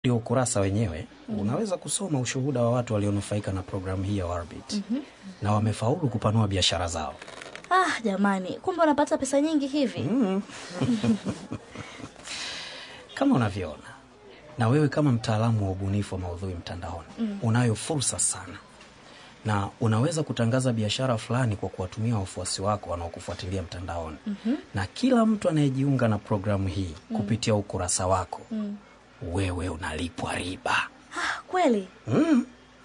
ndio ukurasa wenyewe unaweza kusoma ushuhuda wa watu walionufaika na programu hii ya Warbit na wamefaulu kupanua biashara zao. Ah, jamani, kumbe unapata pesa nyingi hivi. Kama unavyoona, na wewe kama mtaalamu wa ubunifu wa maudhui mtandaoni unayo fursa sana, na unaweza kutangaza biashara fulani kwa kuwatumia wafuasi wako wanaokufuatilia mtandaoni na kila mtu anayejiunga na programu hii kupitia ukurasa wako wewe unalipwa riba. Ah, kweli? Mm.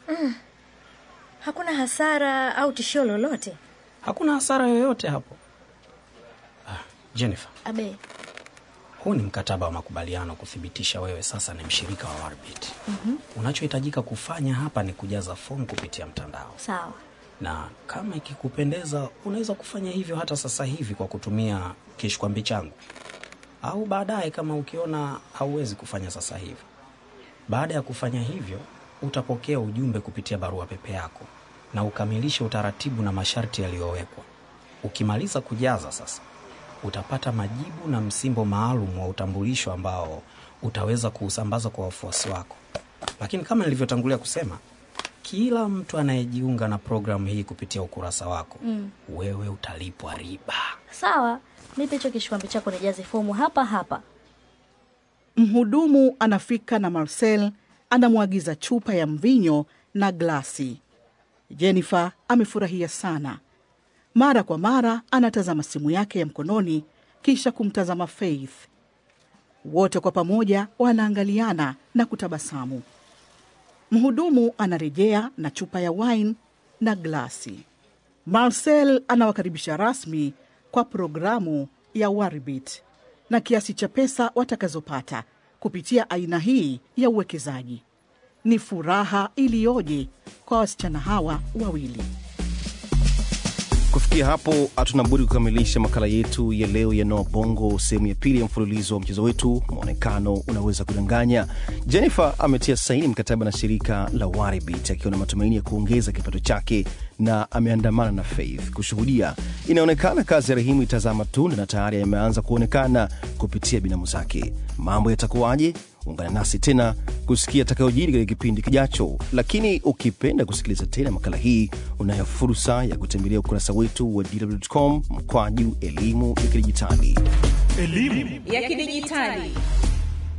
Hakuna hasara au tishio lolote? Hakuna hasara yoyote hapo. Ah, Jennifer, Abe. huu ni mkataba wa makubaliano kuthibitisha wewe sasa ni mshirika wa Warbit. Unachohitajika kufanya hapa ni kujaza fomu kupitia mtandao, Sawa. na kama ikikupendeza unaweza kufanya hivyo hata sasa hivi kwa kutumia kishkwambi changu, au baadaye kama ukiona hauwezi kufanya sasa hivi. Baada ya kufanya hivyo, utapokea ujumbe kupitia barua pepe yako na ukamilishe utaratibu na masharti yaliyowekwa. Ukimaliza kujaza sasa, utapata majibu na msimbo maalum wa utambulisho ambao utaweza kuusambaza kwa wafuasi wako. Lakini kama nilivyotangulia kusema, kila mtu anayejiunga na programu hii kupitia ukurasa wako wewe utalipwa riba. Sawa. Nipe hicho kishikwambi chako nijaze fomu hapa hapa. Mhudumu anafika na Marcel anamwagiza chupa ya mvinyo na glasi. Jennifer amefurahia sana. Mara kwa mara anatazama simu yake ya mkononi kisha kumtazama Faith. Wote kwa pamoja wanaangaliana na kutabasamu. Mhudumu anarejea na chupa ya wine na glasi. Marcel anawakaribisha rasmi kwa programu ya Warbit na kiasi cha pesa watakazopata kupitia aina hii ya uwekezaji. Ni furaha iliyoje kwa wasichana hawa wawili. Kufikia hapo, hatuna budi kukamilisha makala yetu ya leo ya Noa Bongo, sehemu ya pili ya mfululizo wa mchezo wetu Mwonekano Unaweza Kudanganya. Jennifer ametia saini mkataba na shirika la Waribit akiwa na matumaini ya kuongeza kipato chake na ameandamana na Faith kushuhudia. Inaonekana kazi ya Rahimu itazaa matunda na tayari yameanza kuonekana kupitia binamu zake. Mambo yatakuwaje? Ungana nasi tena kusikia atakayojiri katika kipindi kijacho. Lakini ukipenda kusikiliza tena makala hii, unayo fursa ya kutembelea ukurasa wetu wa dw.com mkwaju elimu ya kidijitali. ya kidijitali